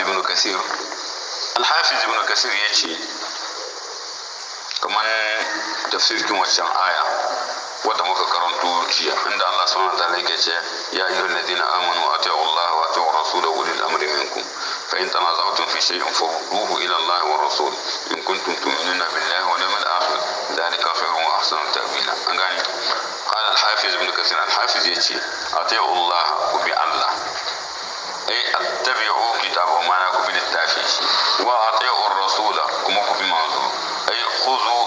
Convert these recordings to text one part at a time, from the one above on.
ibn kasir al-hafiz ibn kasir ya ce kamar tafsirin waccan aya wadda muka karanto jiya inda Allah subhanahu wa ta'ala yake ce ya ayyuhal ladina amanu ati'u Allah wa ati'u rasulahu wa ulil amri minkum fa in tanaza'tum fi shay'in farudduhu ila Allah wa rasul in kuntum tu'minuna billahi wal yawmil akhir dhalika khairun wa ahsanu ta'wila an gane qala al-hafiz ibn kathir al-hafiz yace ati'u Allah ku bi Allah ay attabi'u kitabahu ma'ana ku bi littafi wa ati'u rasula kuma ku bi manzo ay khudhu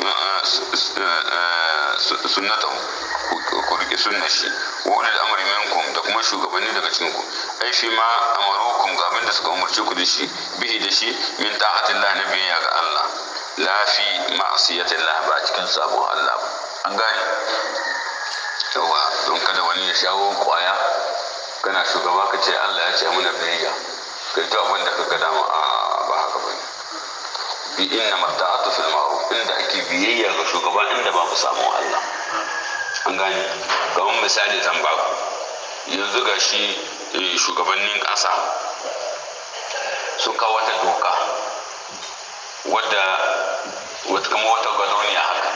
sunnatahu ku rike sunnar shi wa ulil amri minkum da kuma shugabanni daga cikin ku ai fi ma amarukum ga abin da suka umarce ku da shi bihi da shi min ta'atillah na biyayya ga Allah la fi ma'siyatillah ba cikin sabon Allah ba an gane yawa don kada wani ya shawo kwaya kana shugaba ka ce Allah ya ce muna biyayya kai ta abin da ka ga dama a ba haka bane bi inna mata'atu fil ma'ruf inda ake biyayya ga shugaba inda ba mu samu Allah an gane kamar misali zan ba ku yanzu ga shi shugabannin ƙasa sun kawo wata doka wadda wata kama wata gadoniya haka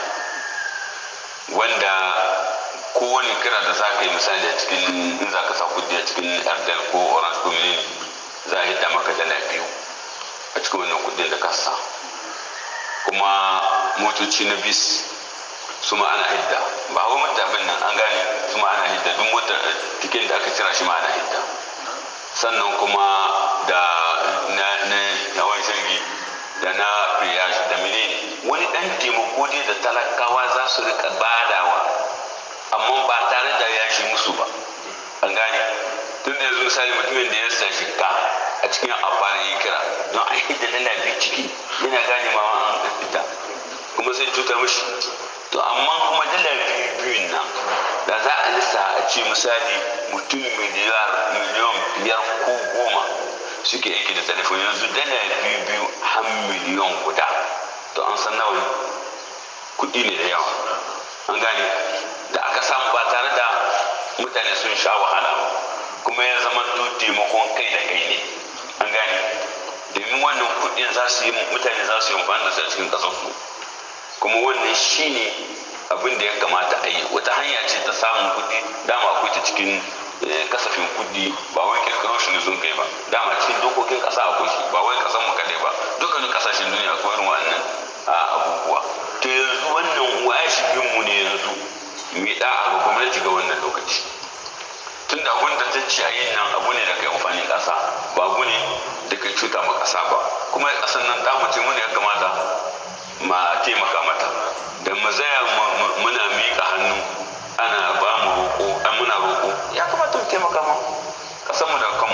wanda kowane kira da za ka yi misali a cikin in za ka sa kudi a cikin airtel ko orange ko za a hidda maka dala biyu a cikin wannan kudin da ka sa kuma motoci na bis su ma ana hidda ba wai mutabin nan an gane su ma ana hidda duk motar tikin da aka cira shi ma ana hidda sannan kuma da na na hawan shirgi da na priyash da menene wani dan taimako dai da talakawa za su rika badawa amma ba tare da ya shi musu ba an gane tun da yanzu misali mutumin da ya sa shika a cikin amfani ya kira don a hidda dala biyu ciki yana gane ma an fita kuma sai cutar mishi to amma kuma dala biyu biyun nan da za a lissa a ce misali mutum miliyar miliyan biyar ko goma suke aiki da telefon yanzu dala biyu biyu har miliyan guda to an san nawa kuɗi ne da yawa an gane da aka samu ba tare da mutane sun sha wahala kuma ya zama taimakon kai da kai ne an gane domin wannan kuɗin za su yi mutane za su yi amfani da su a cikin ƙasarsu kuma wannan shi ne abin da ya kamata a yi wata hanya ce ta samun kuɗi dama akwai ta cikin kasafin kuɗi ba wai kirkiro shi ne sun kai ba dama cikin dokokin ƙasa akwai shi ba wai ƙasar mu kadai ba dukkanin ƙasashen duniya akwai irin wannan abubuwa to yanzu wannan wajibin mu ne yanzu mu yi da'a ga gwamnati ga wannan lokaci tun da abin da ta ce a yin nan abu ne da kai amfanin ƙasa ba abu ne da kai cuta ma ƙasa ba kuma ƙasar nan ta mace mu ne ya kamata ma taimaka mata da mu zaya muna miƙa hannu ana ba mu roƙo an muna roƙo ya kamata mu taimaka ma ƙasar mu da kanmu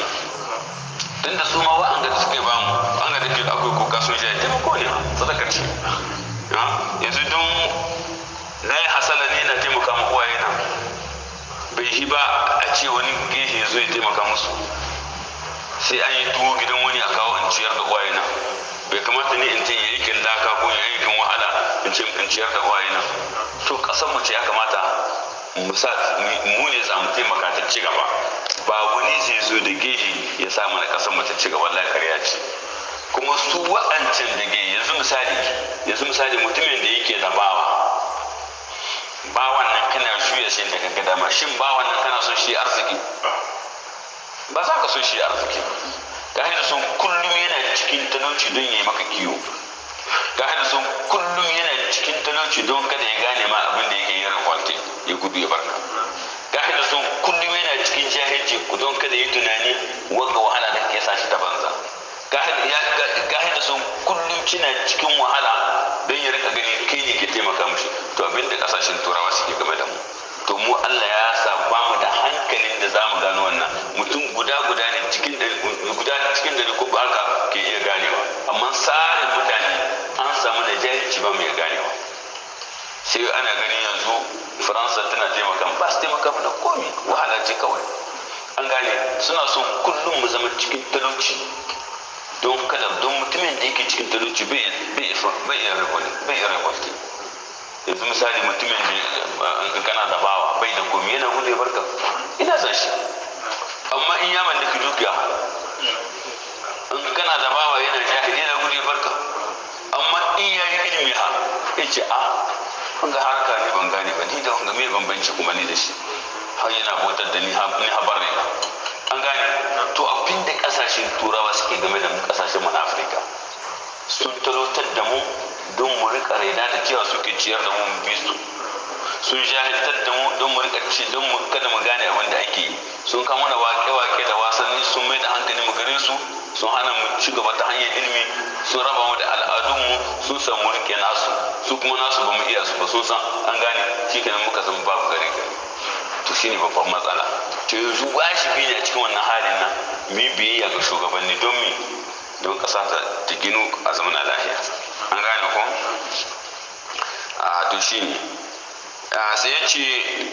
tun da su ma wa'an da suke ba mu an ga da ke akwai kuka sun shi taimako ne sadakar ce yanzu don na yi hasala ne na taimaka ma uwaye na bai yi ba a ce wani gehe zo ya taimaka musu sai an yi tuwo gidan wani a kawo in ciyar da uwaye na bai kamata ne in ce ya aikin laka ko ya aikin wahala in ce in ciyar da uwaye na to kasan mu ce ya kamata mu sa mu ne za mu taimaka ta ci gaba ba wani zai zo da gehe ya sa mana kasan mu ta ci gaba wallahi ƙarya ce kuma su wa'ancan da gehe yanzu misali yanzu misali mutumin da yake da bawa bawan nan kana juya shi da kaga dama shin bawan nan kana son shi arziki ba za ka son shi arziki ga da sun kullum yana cikin talauci don ya yi maka kiwo ga da sun kullum yana cikin talauci don kada ya gane ma abin da yake yin rakwalti ya gudu ya barka ga da sun kullum yana cikin jahilci don kada ya tunani wanga wahala da ke sa shi ta banza ga da sun kullum cina cikin wahala don ya rika gani kai ne ke taimaka mishi to abin da kasashen turawa suke game da mu to mu Allah ya sa ba mu da hankalin da za mu gano wannan mutum guda guda ne cikin guda cikin dari ko haka ke iya ganewa amma tsarin mutane an samu da jahilci ba mu iya ganewa sai ana gani yanzu faransa tana taimaka ba su taimaka da komi wahala ce kawai an gane suna son kullum mu zama cikin talauci don kada don mutumin da yake cikin talauci bai iya rekwalti yanzu misali mutumin da kana da bawa bai da komi yana gudu ya barka ina san shi amma in ya mallaki dukiya ya ce a kun ga harka ne ban gane ba ni da wanga me bambanci kuma ni da shi har yana bautar da ni ni habar ne an gane to abin da kasashen turawa suke game da mu kasashen mu na afirka sun talautar da mu don mu rika raina da cewa suke ciyar da mu bi su sun jahiltar da mu don mu rika ci don mu kada mu gane abin da ake yi sun kama mana wake-wake da wasanni sun mai da hankali mu gare su sun hana mu ci gaba ta hanyar ilimi sun raba mu da al'adunmu sun san mu rike nasu su kuma nasu ba mu iya su ba sun san an gane shi kenan muka zama babu gare gare to shine babban matsala to yanzu wajibi ne a cikin wannan halin nan mu yi biyayya ga shugabanni don mi don ƙasa ta ginu a zaman lafiya an gane ko a to shine sai ya ce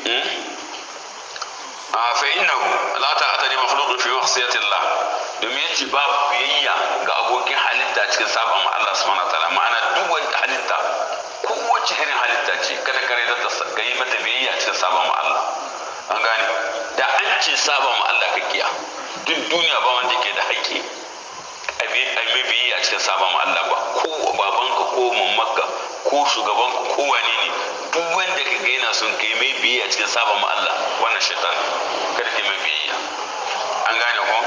fa innahu la ta'ata li makhluqin fi wasiyyati Allah domin yace babu biyayya ga abokin halitta cikin sabon Allah subhanahu wa ta'ala ma'ana duk wani halitta kowace irin halitta ce kada kare da ta yi mata biyayya cikin sabon Allah an gane da an ce sabon Allah ka kiya duk duniya ba wanda ke da haƙƙi a mai biyayya cikin sabon Allah ba ko babanka ko mamanka ko shugabanka ko wane ne duk wanda ka ga yana son kai mai biyayya cikin sabon Allah wannan shaitan kada ka mai biyayya an gane ko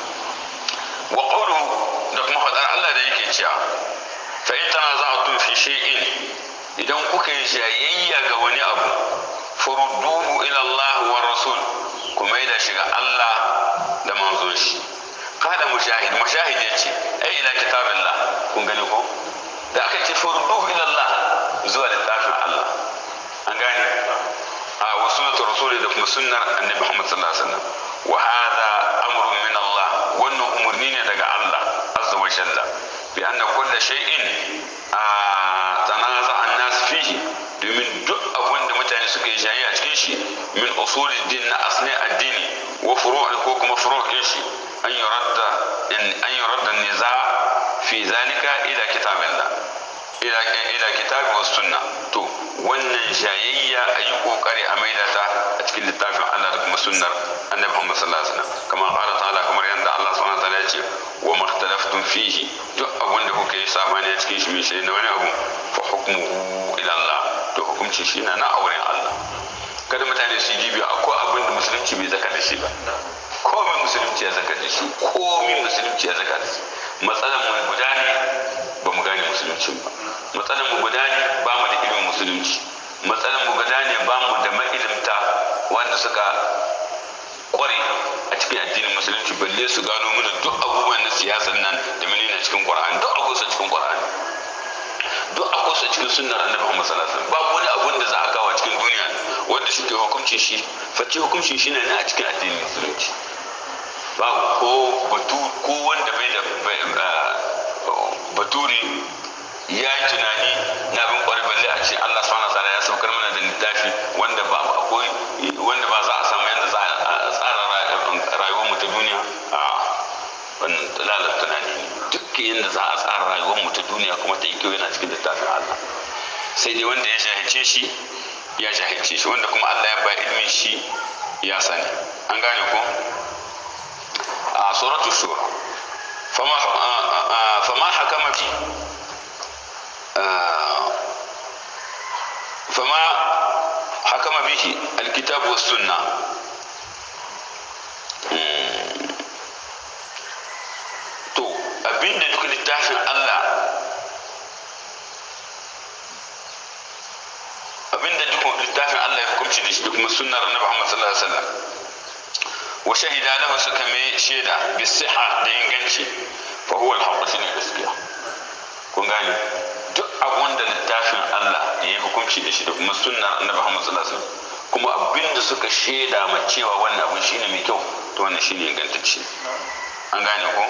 wa qawlu da kuma fadar Allah da yake cewa fa in tanaza'tum fi shay'in idan kuka yi jayayya ga wani abu furudduhu ila Allah wa rasul kuma da shiga Allah da manzon shi kada mujahid mujahid ya ce ai ila kitabillah kun gani ko da aka ce furduhu ila Allah zuwa littafin Allah an gane a wa sunnatu rasuli da kuma sunnar annabi Muhammad sallallahu alaihi wasallam wa hadha amrun min Allah wannan umurni ne daga Allah azza wa jalla bi anna kull shay'in tanaza an-nas fihi domin duk abin da mutane suka yi jayi a cikin shi min usulid din na asli addini wa furu'i ko kuma furu'in shi an yuradda an yuradda niza fi zalika ila kitabillah ila ila kitabi was sunna to wannan jayayya a yi kokari a maida ta a cikin littafin Allah da kuma sunnar annabi Muhammad sallallahu alaihi wasallam kama qala ta'ala kamar yanda Allah subhanahu wa ta'ala ya ce wa makhtalaftum fihi duk abin da kuka yi sabani a cikin shi mai shi na wani abu fa hukmuhu ila Allah to hukunci shi na na auren Allah kada mutane su yi dibiya akwai abin da musulunci bai zaka da shi ba komai musulunci ya zaka da shi komai musulunci ya zaka da shi matsalar mu guda ne ba mu gane musulunci ba matsalar mu guda ne ba mu da ilimin musulunci matsalar mu guda ne ba mu da ma'ilimta wanda suka kware a cikin addinin musulunci balle su gano mana duk abubuwan na siyasar nan da menene cikin qur'ani duk akwai su cikin qur'ani duk akwai su cikin sunnar annabi Muhammad sallallahu alaihi wasallam babu wani abun da za a kawo cikin duniya wanda shi ke hukuncin shi face hukuncin shi ne a cikin addinin musulunci babu ko batu ko wanda bai da baturi ya yi tunani na bin kwarai balle a ce Allah subhanahu wa ya saukar mana da littafi wanda ba akwai wanda ba za a samu yadda za a tsara rayuwar mu ta duniya a wannan lalar tunani ne duk yadda za a tsara rayuwar mu ta duniya kuma ta yi kyau yana cikin littafin Allah sai dai wanda ya jahilce shi ya jahilce shi wanda kuma Allah ya ba ilmin shi ya sani an gane ko a suratul shura fama fama hakama fi فما حكم به الكتاب والسنة to abinda duk littafin Allah abinda duk littafin Allah ya hukunci da shi da kuma sunnar annabi Muhammad sallallahu alaihi wasallam wa shahida lahu suka mai shaida bi siha da inganci fa huwa al-haqq shine gaskiya kun gane duk abun da littafin Allah ya yi hukunci da shi da kuma sunnar annabi Muhammad sallallahu alaihi wasallam kuma abinda suka shaida ma cewa wannan abun shine mai kyau to wannan shine ingantacce an gane ko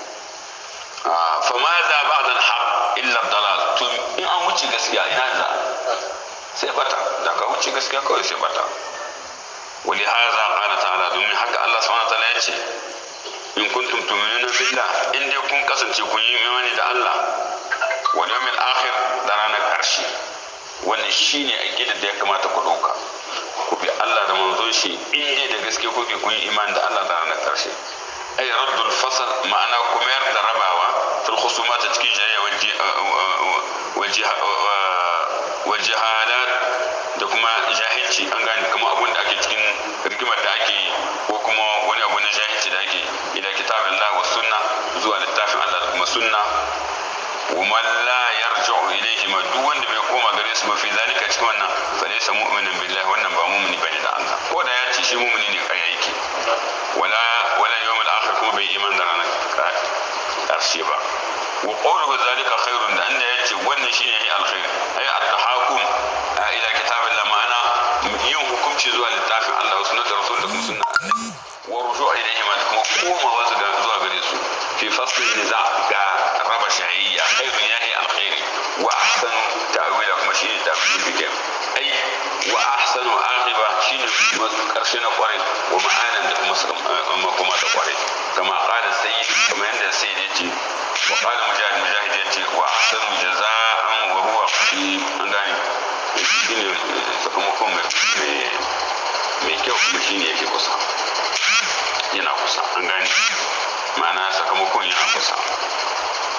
fa ma za ba'da al-haq illa dalal to in an wuce gaskiya ina za sai bata da ka wuce gaskiya kawai sai bata wali hadha qala ta'ala domin haka Allah subhanahu wa ta'ala ya ce in kuntum tu'minuna billah in dai kun kasance kun yi imani da Allah wal yawmil akhir da ranar karshe wannan shine aqidar da ya kamata ku dauka ku bi Allah da manzon shi in dai da gaske kuke kun yi imani da Allah da ranar karshe ay raddul fasl ma'ana ku mayar da rabawa fil khusumat cikin jayya wal wa jahalat da kuma jahilci an gane kamar abun da ake cikin rigimar da ake yi ko kuma wani abu na jahilci da ake ila kitabillah wa sunna zuwa littafin Allah da kuma sunna ومن لا يرجع إليهما duk wanda bai koma gare su ba fi zalika cikin wannan fa laysa mu'minan billahi wannan ba mu'mini bane da Allah ko da ya ce shi mu'mini ne kai yake wala wala yawmul akhir kuma bai iman da ranar karshe ba wa qawluhu zalika khairun da anda yace wannan shine yayi alkhair ay at-tahakum ila kitabillah ma'ana yin hukunci zuwa littafin Allah wa sunnatar rasul da kuma sunna wa ruju' ilayhima da kuma komawa zuwa gare su fi fasl niza ga raba shayayya khairun yahi alkhairi wa ahsanu ta'wila kuma shine ta'wil bikin ai wa ahsanu aqiba shine karshe na kwarai wa ma'anan da kuma kuma da kwarai kama qala sayyid kuma yanda sayyid yace wa qala mujahid mujahid yace wa ahsanu jaza'an wa huwa an gane shine sakamakon mai mai kyau kuma shine yake kusa yana kusa an gane ma'ana sakamakon yana kusa